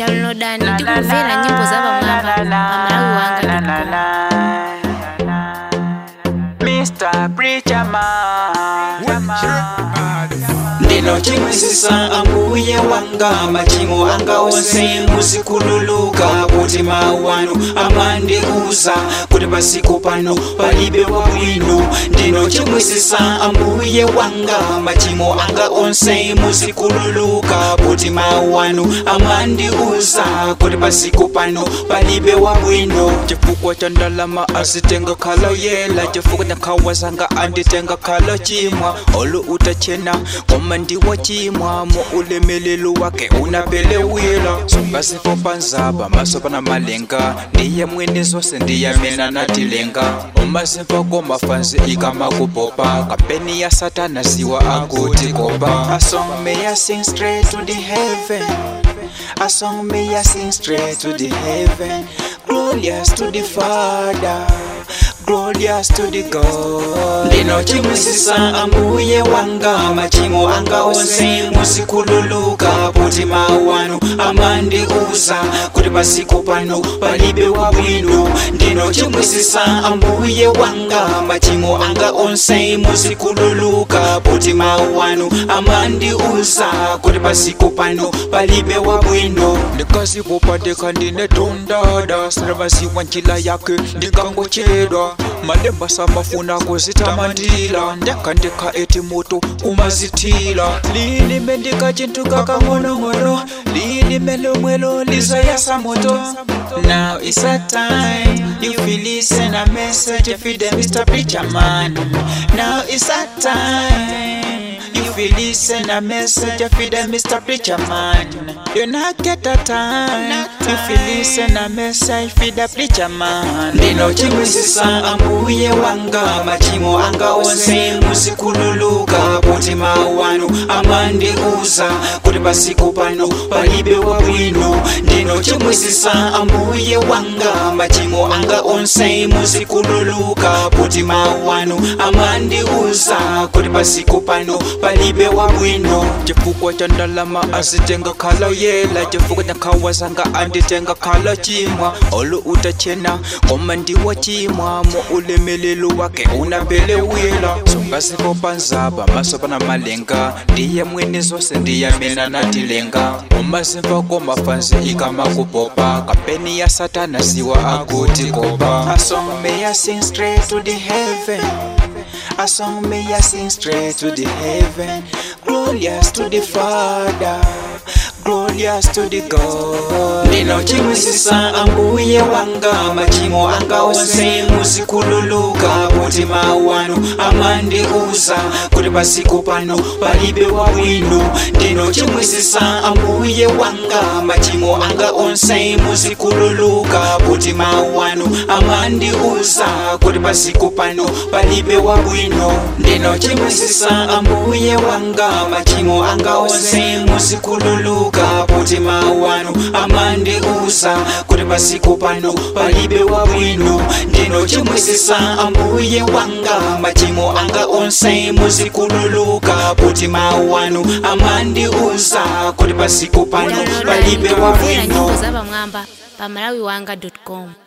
downloadani ndi kumvera nyimbo za pamwamba pamalawi wanga Mr. Preacher Man ndino chimwisisa ambuye wanga machimo anga onse muzikululuka kuti mawu anu amandiuza kuti pasiku pano palibe wabwino ndino chimwisisa ambuye wanga machimo anga onse muzikululuka kuti mawu anu amandiuza kuti pasiku pano palibe wabwino chifukwa cha ndalama azitenga khala yela chifukwa cha nkhawa zanga anditenga khala chimwa olo utachena koma ndiwo chimwa mo ulemelelo wake unapelewila sungasipo panzaba maso pana malenga ndiye mwene zose ndiyamena natilenga umasimva komafanzi ikamakupopa kampeni ya satana siwa akuti kopa A song may I sing straight to the heaven A song may I sing straight to the heaven Glorious to the Father glorious to the God ndino chimwisisa ambuye wanga machimo anga onse muzikululuka kuti mawu anu amandiuza kuti pasiku pano palibe wabwino ndino chimwisisa ambuye wanga machimo anga onse muzikululuka kuti mawu anu amandiuza kuti pasiku pano palibe wabwino ndikazipopadeka ndine tondada sinavasiwa njila yake ndikangochedwa malemba samafuna kuzitamandila ndekandeka eti moto umazithila lilime ndika chintu kakang'onong'ono lilime lomwelo lizayasa moto Now it's a time if you listen a message if you Mr. Preacher Man. Now it's a time if you listen a message if you Mr. Preacher Man. You not get a time if you listen a message if you Preacher Man. Ndino chimwisisa ambuye wanga machimo anga onse muzikululuka kuti mawu anu amandiuza kuti pasiku pano palibe wabwino ndino chimwisisa ambuye wanga machimo anga onse muzikululuka kuti mawu anu amandiuza kuti pasiku pano palibe wabwino chifukwa cha ndalama azitenga khala yela chifukwa cha nkhawa zanga anditenga khala chimwa olo utachena koma ndiwo chimwa mo ulemelelo wake unapelewila sungasipo panzaba maso pana malenga ndiye mwene zose ndiyamena natilenga umasimva komafanzi ikamakupopa kampeni ya satana siwa akuti kopa A song may I sing straight to the heaven A song may I sing straight to the heaven Glorious to the Father glorious to the God ndino chimwisisa ambuye wanga machimo anga onse muzikululuka kuti mawu anu amandiuza kuti pasiku pano palibe wabwino ndino chimwisisa ambuye wanga machimo anga onse muzikululuka kuti mawu anu amandiuza kuti pasiku pano palibe wabwino ndino chimwisisa ambuye wanga machimo anga onse muzikululuka kuti mawu anu amandiuza kuti pasiku pano palibe wabwino ndino chimwisisa ambuye wanga machimo anga onse muzikululuka kuti mawu anu amandiuza kuti pasiku pano palibe kumvera wabwino nyimbo za pamwamba pamalawi wanga com